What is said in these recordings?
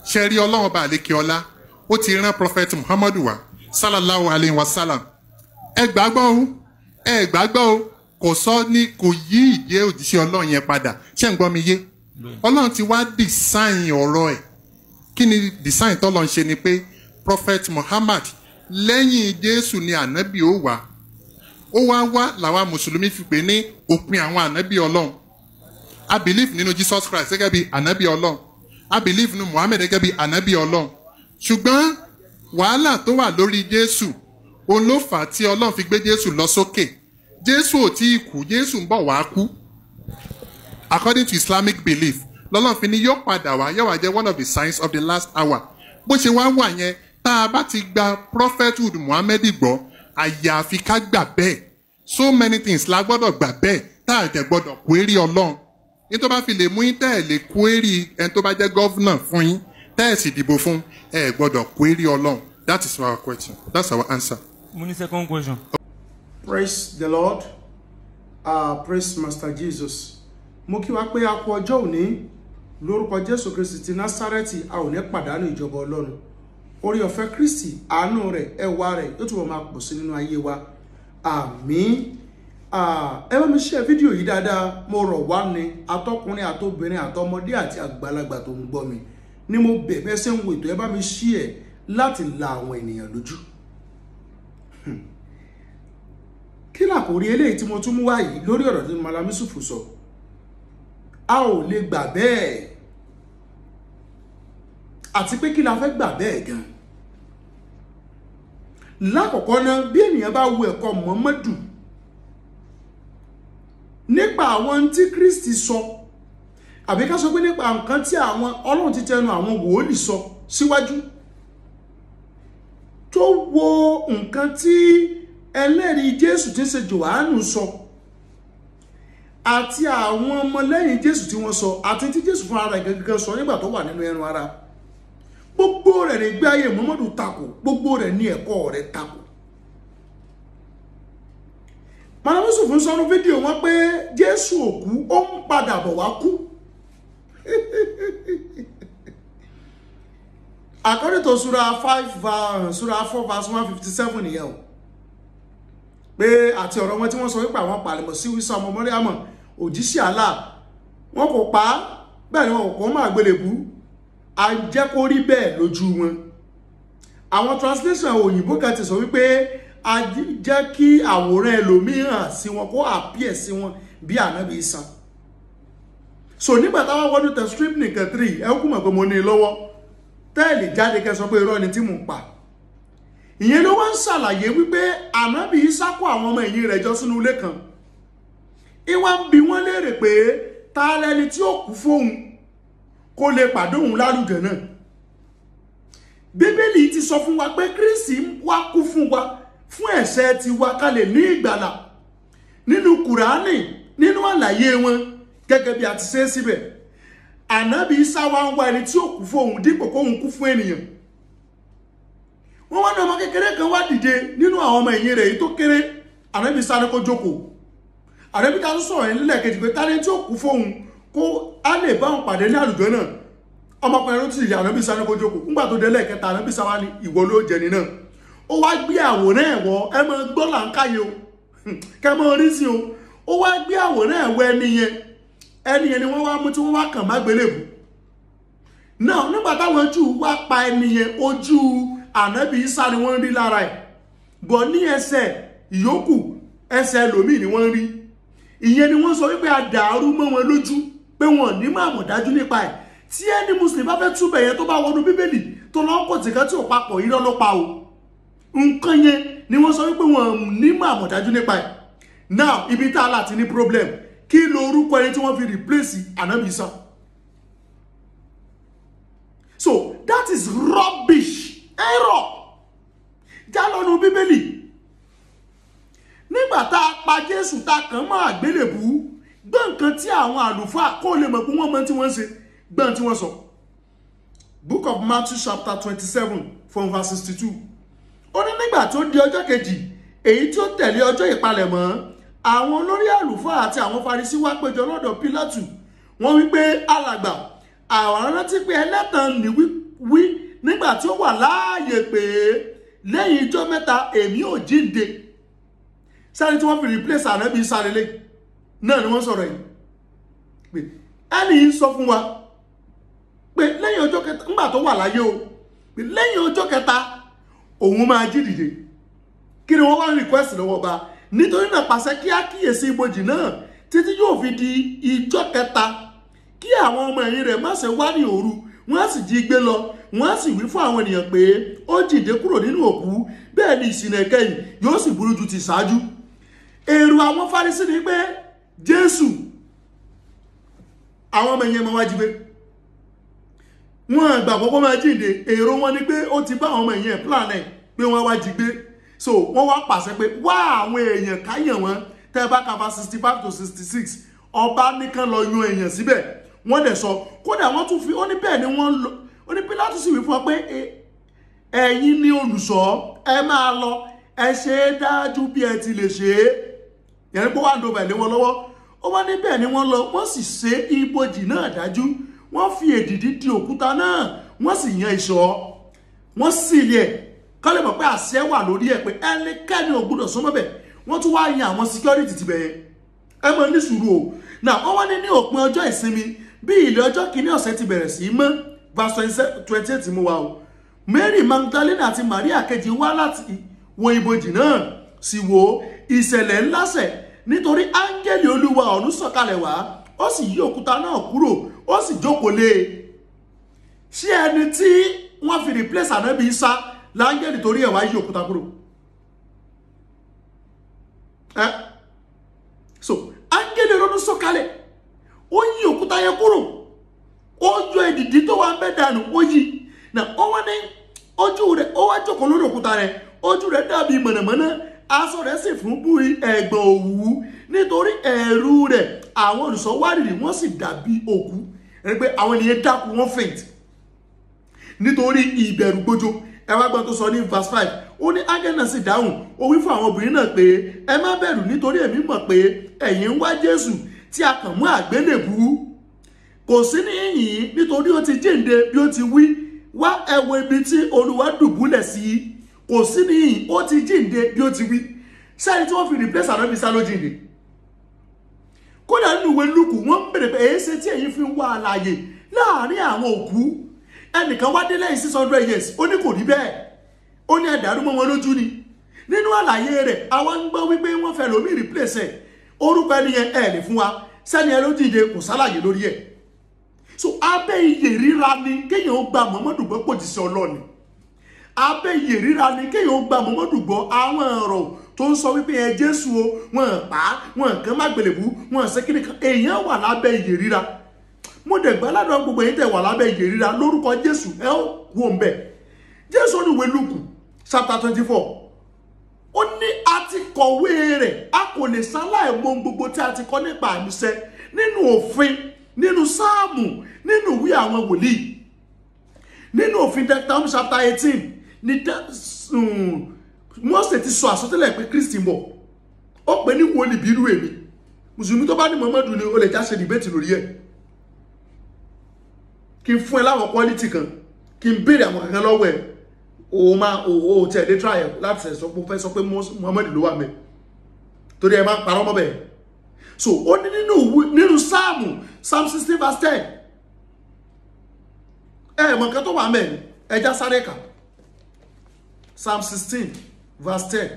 ṣe rí ọlọ́run ọba àlékè ọlá ó ti rán prophet muhammadu wa sallallahu alayhi wa sallam ẹ gbàgbọ́ o ẹ gbàgbọ́ o kò sọ ní kò yí ìjẹ́ òjíṣẹ́ ọlọ́run yẹn padà ṣé ń gbọ́ mi yé ọlọ́run ti wá design ọ̀rọ̀ ẹ̀ kí ni design tọ́lọ́ ń ṣe ni pé prophet muhammad lẹ́yìn jésù ni ànábì ó wà ó wá wá làwa mùsùlùmí fi pè ní òpin àwọn ànábì ọlọ́run i believe nínú jesus christ gẹ́gẹ́ bí ànábì ọlọ́run i believe nínú muhammed gẹ́gẹ́ bí ànábì ọlọ́run ṣùgbọ́n wàhálà tó wà lórí jésù òun ló fà á tí ọlọ́run fi gbé jésù lọ sókè jésù ò tí ì kú jésù ń bọ̀ wá kú according to islamic belief lọ́lọ́run fi ní yóò padà wá yóò wá jẹ́ one of the signs of the last hour bó ṣe wá wà yẹn tá a bá ti gba prophethood muhammed gbọ́ àyàfi ká gbà bẹ́ẹ̀ so many things la gbọ́dọ̀ gbà bẹ́ẹ̀ tá a jẹ́ gbọ́dọ̀ query ọlọ́run ní tó bá fi lè mú yín tẹ́ ẹ̀ lè query ẹni tó bá jẹ́ gọ́vnà fún yín tẹ́ ẹ̀ sì dìbò fún ẹ gbọ́dọ̀ query ọlọ́run that is our question that's our answer. mo ní second question. praise the lord uh, praise master jesus mo kí wa pé a kú ọjọ́ òní lórúkọ jésù kristi ti násárẹ́tì a ò ní pàdánù ìjọba ọlọ́run orí ọ̀fẹ́ kristi àánú rẹ̀ ẹwà rẹ̀ yóò túbọ̀ máa pọ̀ sí nínú ayé wa àmín ẹ bá mi ṣe fídíò yìí dáadáa mo rọ̀ wá ní atọ́kùnrin àtobìnrin àtọmọdé àti àgbàlagbà tó ń gbọ́ mi ni mo bẹ̀ bẹ́ẹ̀ ṣe ń wo ètò ẹ bá mi ṣí ẹ̀ láti la àwọn ènìyàn lójú kí làkòrí eléyìí tí mo tún mú wá yìí lórí ọ̀rọ̀ tí Mallam Yusuf sọ a ò lè gbà bẹ́ẹ̀ àti pé kí la fẹ́ gbà bẹ́ẹ̀ gan lákọ̀ọ́kọ́ náà bí ènìyàn bá wo ẹ̀kọ́ Muhammadu nípa àwọn tí Kristi sọ àbí ká sọ pé nípa nǹkan tí àwọn Ọlọ́run ti tẹnu àwọn wòólì sọ síwájú tó wo nǹkan tí ẹlẹ́rìí Jésù tí ń ṣe Jòhánù sọ àti àwọn ọmọlẹ́yìn Jésù tí wọ́n sọ àti tí Jésù fún ara rẹ̀ gẹ́gẹ́ sọ nígbà tó wà nínú ẹran ara gbogbo rẹ̀ ní gbé ayé Muhammadu takò gbogbo rẹ̀ ní ẹ̀kọ́ rẹ̀ takò Mallam Yusuf ń sọnù fídíò wọn pé Jésù òkú ó ń padà bọ̀ wá kú according to sura five sura four verse one fifty seven nìyẹn o pé àti ọ̀rọ̀ wọn tí wọ́n sọ wípé àwọn pàlẹ́mọ̀ sí wíṣọ ọmọ mọ́ríàmọ̀ òjíṣẹ́ àlà wọn kò pa á bẹ́ẹ̀ ni wọn kò máa gbélébú a jẹ́ kó rí bẹ́ẹ̀ lójú wọn àwọn translation òyìnbó kan ti sọ wípé a jẹ́ kí àwòrán ẹlòmíràn sí wọn kó appear sí wọn bí ànábì Ìsá so nígbà táwọn wọnú tẹ strip nìkan three ẹ kú mọ̀ pé mo ní i lọ́wọ́ tẹ́ẹ̀lì jáde kẹ́ sọ pé irọ́ ni tí mò ń pa ìyẹn ló wá ń ṣàlàyé wípé ànábì Ìsá kó àwọn ọmọ ẹ̀yìn rẹ̀ jọ sínú ilé kan ìwà ń bi wọ́n léèrè pé ta lẹni tí ó kú fóun kó lè pàdé òun lálùjẹ náà bíbélì ti sọ fún wa pé Kristi wá kú fún wa fún ẹ̀ṣẹ̀ tiwa ká lè ní ìgbàlà nínú kùránì nínú àlàyé wọn gẹ́gẹ́ bí a ti ṣe é síbẹ̀ ànábì Ìsá wá ń wá ẹni tí ó kú fóun dípò kóun kú fún ènìyàn wọ́n wá ní ọmọ kékeré kan wá dìde nínú àwọn ọmọ ẹ̀yìn rẹ̀ èyí tó kéré ànábì Ìsá ní kó jókòó ànábì ká tó sọ̀rọ̀ yẹn nílẹ̀ kejì pé tálẹ́ tí ó kú fóun kó a lè bá òun pàdé ní àlùjọ náà ọmọkùnrin ló ti yà ànábì Ìsá ní kó jókòó ńgbà tó délẹ̀ kẹta ànábì Ìsá wá ní ìwọ ló jẹni náà ó wá gbé àwòrán ẹ̀wọ̀ ẹ máa gbọ́ là ń káyé o kẹ máa rí sí o ó wá gbé àwòrán ẹ̀wọ̀ ẹni yẹn ẹni yẹn ni wọ́n wá mú tí wọ́n wá kàn má gbélébù náà nígbà táwọn Júù wá pa ẹni yẹn ojú ànábì Ìsá ni wọ́n rí lára ẹ̀ bọ̀ ní ẹsẹ̀ ìyókù ẹsẹ̀ ẹlòmíì ni wọ́n rí ìyẹn ni wọ́n sọ wípé a dàrú mọ́ wọn lójú pé wọn ní máa mọ̀ dájú nípa ẹ̀ tí ẹni mùsùlùmí bá fẹ́ túbẹ̀ yẹn tó bá wọnú bíbélì tó lọ́ kò tìkan tí ò papọ̀ irọ́ ló pa o nǹkan yẹn ni wọ́n sọ wípé wọn ní máa mọ̀ dájú nípa ẹ̀ now ibi tá a láti ní problem kí lo orúkọ ẹni tí wọ́n fi replace ànábì Ìsá so that is rubbish error já lọ́nu bíbélì nígbà tá a pa jésù tá a kàn mọ́ àgbélébú gbọ́ nǹkan tí àwọn àlùfáà kó lè mọ̀ pé wọ́n mọ̀ tí wọ́n ń ṣe gbọ́n tí wọ́n sọ book of matthew chapter twenty seven from verse sixty two ó ní nígbà tó di ọjọ́ kejì èyí tí ó tẹ̀lé ọjọ́ ìpalẹ̀mọ́ àwọn olórí àlùfáà àti àwọn farisí wá péjọ lọ́dọ̀ pílátù wọ́n wí pé alàgbà àwọn rántí pé ẹlẹ́tàn ní wí nígbà tí ó wà láàyè pé lẹ́yìn ijọ́ mẹ́ta èmi ò jíǹde sáré tí wọ́n fi replace ànábì sáré lé náà ni wọ́n sọ̀rọ̀ yìí pé ẹni yìí sọ fún wa pé lẹ́yìn ọjọ́ kẹta ńgbà tó wà láyé o pé lẹ́yìn ọjọ́ kẹta òun máa jí dìde kí ni wọ́n wá request lọ́wọ́ ọba nítorí náà pàṣẹ kí á kíyèsí ibojì náà títí yóò fi di ijọ́ kẹta kí àwọn ọmọ ẹ̀yìn rẹ̀ má ṣe wá ní òru wọ́n á sì jí gbé lọ wọ́n á sì wí fún àwọn ènìyàn pé ó jíǹde kúrò nínú òkú bẹ́ẹ̀ ni ìsìn ẹ̀kẹyìn yóò sì burú ju ti ṣáájú èrò àwọn Farisí ni pé Jésù àwọn ọmọ ẹ̀yìn ẹ̀ máa wá jí gbé wọn gbàgbọ́ pé máa jíǹde èrò wọn ni pé ó ti bá àwọn ọmọ ẹ̀yìn ẹ̀ plan ẹ̀ pé wọ́n wá jí gbé so wọ́n wá pàṣẹ pé wá àwọn èèyàn káyàn wọn tẹ́ bá kaba sixty five to sixty six ọba nìkan lọ yan èèyàn síbẹ̀ wọ́n dẹ̀ sọ kódà wọ́n tún fi ó ní bẹ́ẹ̀ ni wọ́n lọ ó ní Pílátù sì wí fún ọ pé ẹ̀yin ni olùṣọ́ ẹ máa lọ ẹ ṣe é dájú bí ẹ ti lè ṣe é yẹn pé wàá dọ̀bẹ̀ lé wọn lọ́wọ́ ó wá ní bẹ́ẹ̀ ni wọ́n lọ wọ́n sì ṣe ibojì náà dájú wọ́n fi èdìdí di òkúta náà wọ́n sì yan ìṣọ́ wọ́n sì lé ẹ̀ kọ́ lè mọ̀ pé àṣẹ wà lórí ẹ̀ pé ẹnikẹ́ni ò gbúdọ̀ súnmọ́ bẹ̀ wọ́n tún wá yan àwọn security ti bẹ̀yẹn ẹ mọ̀ ní sùúrù o náà wọ́n wá ní ní òpin ọjọ́ ìsinmi bí ilé ọjọ́ kìíní ọ̀sẹ̀ ti bẹ̀rẹ̀ sí í mọ́ verse twenty eight mú wa o Mary Magdalene àti Maria kejì wá láti wo ibojì náà sì wo ìṣẹ̀lẹ̀ ńlá ṣẹ̀ nítorí áńgẹ́lì olúwa ọ̀run sọ̀kalẹ̀ wá ó sì yí òkúta náà kúrò ó sì jókòó lé e ṣé ẹni tí wọ́n fi replace ànábì Isa láńgẹ́lì torí ẹ̀ wá yí òkúta kúrò ẹ́ so áńgẹ́lì ronú sọ̀kalẹ̀ ó yí òkúta yẹn kúrò ó yọ èdìdí tó wà ń bẹ́ dànù ó yí na ó wá ní ojú rẹ̀ ó wá jókòó lórí òkúta rẹ̀ ojú rẹ̀ dàbí mọ̀nàmọ́ná aṣọ rẹ̀ sì fún bú ẹ̀gbọ̀n òwú nítorí ẹ̀rù rẹ̀ àwọn olùṣọ́ wárìrì wọ́n sì dàbí òkú ẹni pé àwọn ènìyàn dákú wọ́n faint nítorí ìbẹ̀rù gbójó ẹ wá gbọ́n tó sọ ní verse five ó ní ángẹ́lì náà sì dáhùn ó wí fún àwọn obìnrin náà pé ẹ má bẹ̀rù nítorí èmi mọ̀ pé ẹ̀yin ń wá Jésù tí a kàn mú àgbélébú kò sí níyìn nítorí ó ti jíǹde bí ó ti wí wá ẹ wo ibi tí Olúwa dùbúlẹ̀ sí kò sí níyìn ó ti jíǹde bí ó ti wí sẹ́ni tí wọ́n fi replace ànábi sá ló jíǹde kódà nínú ìwé lùkù wọ́n ń bèrè pé èyí ṣe tí èyí fi ń wá àlàyé láàrin àwọn òkú ẹnìkan wá dé lẹ́yìn six hundred years ó ní kò rí bẹ́ẹ̀ ó ní ẹ̀dàrú mọ́ wọn lójú ni nínú àlàyé rẹ̀ àwọn ń gbọ́ wípé wọ́n fẹ́ lómi replace ẹ̀ orúkọ ẹni yẹn ẹ̀ lè fún wa sẹ́ni ẹ ló jíǹde kò sálàyé lórí ẹ̀ so abẹ́ iyè ríra ni kéèyàn ó gba Muhammadu gbọ́ pòjì sí ọlọ́ọ̀ni abẹ́ iyè ríra ni kéèyàn ó gba Muhammadu gbọ́ àwọn ọ̀rọ̀ tó ń sọ wípé ẹ Jésù o wọn pa wọn kàn má gbèlèbú wọn ṣe kíni kan èèyàn wà lábẹ́ iyè ríra mo dẹ̀ gbá ládùn gbogbo yìí tẹ̀ wà lábẹ́ iyè ríra lórúkọ Jésù ẹ ó wò ń bẹ̀ Jésù ní ìwé Lúùkù chapter twenty four ó ní a ti kọ̀wé rẹ̀ a kò lè sáláì mọ gbogbo tí a ti kọ́ nípa àmìṣẹ nínú òfin nínú sáàmù nínú ìwé àwọn wòlíì nínú òfin Deuteronomy chapter eighteen ní Mósè ti sọ àsọtẹ́lẹ̀ pé Kristi ń bọ̀ ó pè ní wòlíì bírú èmi mùsùlùmí tó bá ní Muhammadu ni ó lè já ṣe dìbẹ́tì lórí ẹ̀ kí n fún ẹ láwọn quality kan kí n béèrè àwọn kankan lọ́wọ́ ẹ̀ o máa o o tẹ̀ lé try ẹ̀ láti sọ pé o fẹ́ sọ pé Muhammadu ló wà mẹ́ torí ẹ máa ń parọ́ mọ́ bẹ́ẹ̀ so ó ní nínú nínú sáàmù psalm sixteen verse ten ẹ mọ̀ nǹkan tó wà mẹ́ ẹja sáré kà psalm sixteen verse ten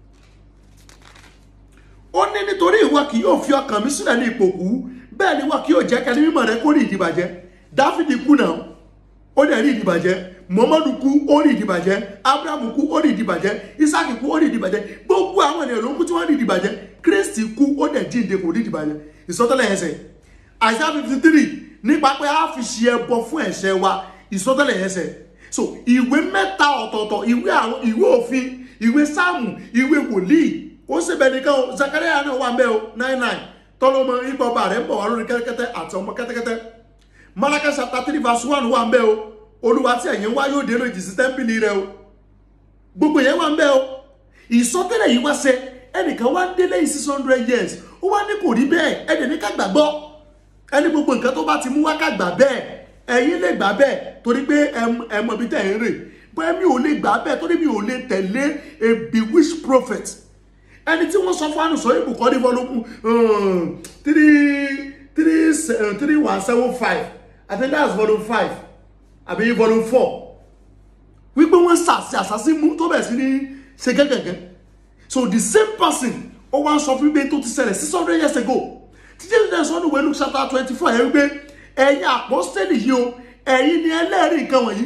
ó ní nítorí ìwọ kì yóò fi ọkàn mi sílẹ̀ ní ìpòkú bẹ́ẹ̀ ni ìwọ kì yóò jẹ́ kẹ́ni mímọ́ rẹ kó rí ìdìbàjẹ́ dáfídì kú náà ó dẹ̀ rí ìdìbàjẹ́ muhammadu kú ó rí ìdìbàjẹ́ abrahamu kú ó rí ìdìbàjẹ́ isaki kú ó rí ìdìbàjẹ́ gbogbo àwọn ènìyàn ló ń kú tí wọ́n rí ìdìbàjẹ́ kristi kú ó dẹ̀ jíǹde kò rí ìdìbàjẹ́ ìsọtẹ́lẹ̀ ẹsẹ̀ àìsàn fifty three nípa pé a fi ṣe ẹbọ fún ẹ̀ṣẹ̀ wa ìsọtẹ́lẹ̀ ẹsẹ̀ so ìwé mẹ́ta ọ̀tọ̀ọ̀tọ̀ ìwé àwọn ìwé òfin ìwé sáàmù ìwé wòlíì ó sì bẹ nìkan o zakaria náà wà ń bẹ o nine nine tọ́lọ́mọ ipò ọba rẹ̀ ń bọ̀ wá lórí kẹ́tẹ́kẹ́tẹ́ àti ọmọ kẹ́tẹ́kẹ́tẹ́ malaka chapter three verse one wà ń bẹ o olúwa tí ẹ̀yin wá yóò dé lójì sí tẹ́ḿpìlì rẹ o gbogbo yẹn wà ń bẹ o ìsọtẹ́lẹ̀ yìí wá ṣẹ ẹnìkan wá ń dé lẹ́yìn six hundred years ó wá ní kò rí bẹ́ẹ̀ ẹ̀dẹ̀ ní ká gbàgbọ́ ẹni gbogbo nǹkan tó bá ti mú wá ká gbà bẹ́ẹ̀ ẹ̀yin lè gbà bẹ́ẹ̀ torí pé ẹ mọ̀ bí tẹ̀ ń rè bẹ́ẹ̀ mi ò lè gbà bẹ́ẹ̀ torí mi ò lè tẹ̀lé a bewitched prophet ẹni tí wọ́n sọ fún ànùsọ ìbùkọ́ ní volume three three three one seven five I think that's volume five àbí volume four wípé wọ́n sàṣì àṣàṣì mú tó bẹ̀ sí ní ṣe gẹ́gẹ́gẹ́ so the same person ó wá sọ fún mi tó ti ṣẹlẹ̀ six hundred years ago títí ẹ̀sìn ẹ̀sìn ọdún wẹ̀lú chapter twenty four ẹ̀ wípé ẹ̀yin àpọ́stẹ́lì yìí o ẹ̀yin ni ẹlẹ́rìí nǹkan wọ̀nyí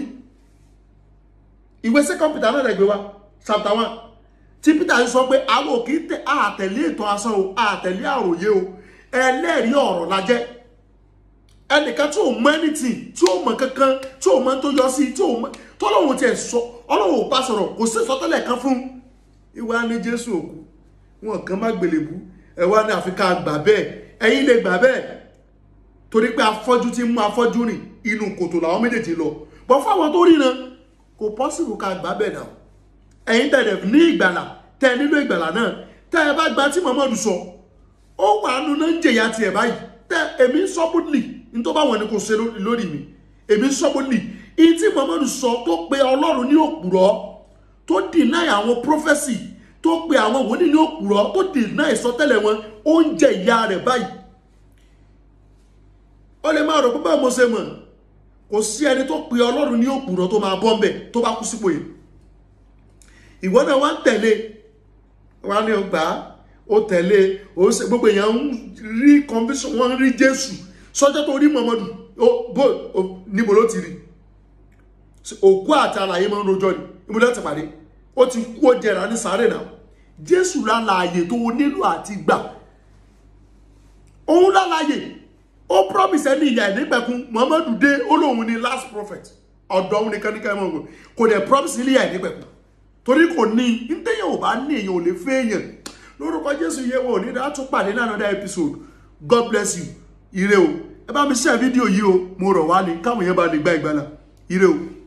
ìwé second Peter náà rẹ̀ gbé wa chapter one tí Peter sọ pé àwọn ò kì í tẹ àtẹ̀lé ètò asán o àtẹ̀lé àròyé o ẹlẹ́rìí ọ̀rọ̀ la jẹ́ ẹnìkan tí ò mọ anything tí ò mọ kankan tí ò mọ tó yọ sí tí ò mọ tó lóun tiẹ̀ sọ ọlọ́run ò bá sọ̀rọ̀ kò sí sọtẹ́lẹ̀ kan fún ìwà ní Jésù òkú wọn kàn má gbèlèbú ẹ wá ní àfikà gbà bẹ́ẹ̀ ẹ̀yin lè gbà bẹ́ẹ̀ torí pé afọ́jú ti mú afọ́jú rìn inú kòtò làwọn méjèèjì lọ bọ́ fáwọn tó ríran kò pọ́sibù ká gbà bẹ́ẹ̀ náà ẹ̀yin tẹ̀lé ní ìgbàlà tẹ̀ nílò ìgbàlà náà tẹ́ ẹ bá gba tí Muhammadu sọ ó wà nù náà ń jẹ̀yà tiẹ̀ báyìí tẹ́ èmi ń sọ bódìlì ní tó bá wọn ni kò ṣe lórí mi èmi ń sọ bódìlì ìyí tí Muhammadu sọ tó pe Ọlọ́run ní òpùrọ́ tó deny àwọn prophecy tó pe àwọn wòlíì ní òpùrọ́ tó deny ìsọtẹ́lẹ̀ wọn ó ń jẹ ìyà rẹ̀ báyìí ó lè máa rò pé báwo mo ṣe mọ̀ kò sí ẹni tó pe Ọlọ́run ní òpùrọ́ tó máa bọ́ ń bẹ̀ tó bá kú sípò yìí ìwọ náà wá ń tẹ̀lé wá ní ọgbà ó tẹ̀lé ó ṣe gbogbo èèyàn ń rí conviction wọ́n ń rí Jésù sọ́jọ́ tó rí Muhammadu bó níbo ló ti rí òkú àti alààyè máa ń rojọ́ ni níbo ló ti pàdé ó ti kú ó jẹrà ní sáré náà Jésù lálàyè tó nílò àti gbà òun lálàyè ó promise ẹni ìyá ìdígbẹ̀kun Muhammadu dé ó lóun ni last prophet ọ̀dọ̀ òun nìkan nìkan ẹ̀mọ́ ògùn kò dẹ̀ promise ilé ìyá ìdígbẹ̀kun torí kò ní ntẹ́yìn ò bá ní èèyàn ò lè fẹ́ èèyàn lórúkọ jésù yẹ wọ ní dáa tún pàdé ní another episode god bless you ire o ẹ bá mi share fídíò yìí o mo rọ̀ wá ní káwọn yẹn bá lè gba ìgbàlà ire o.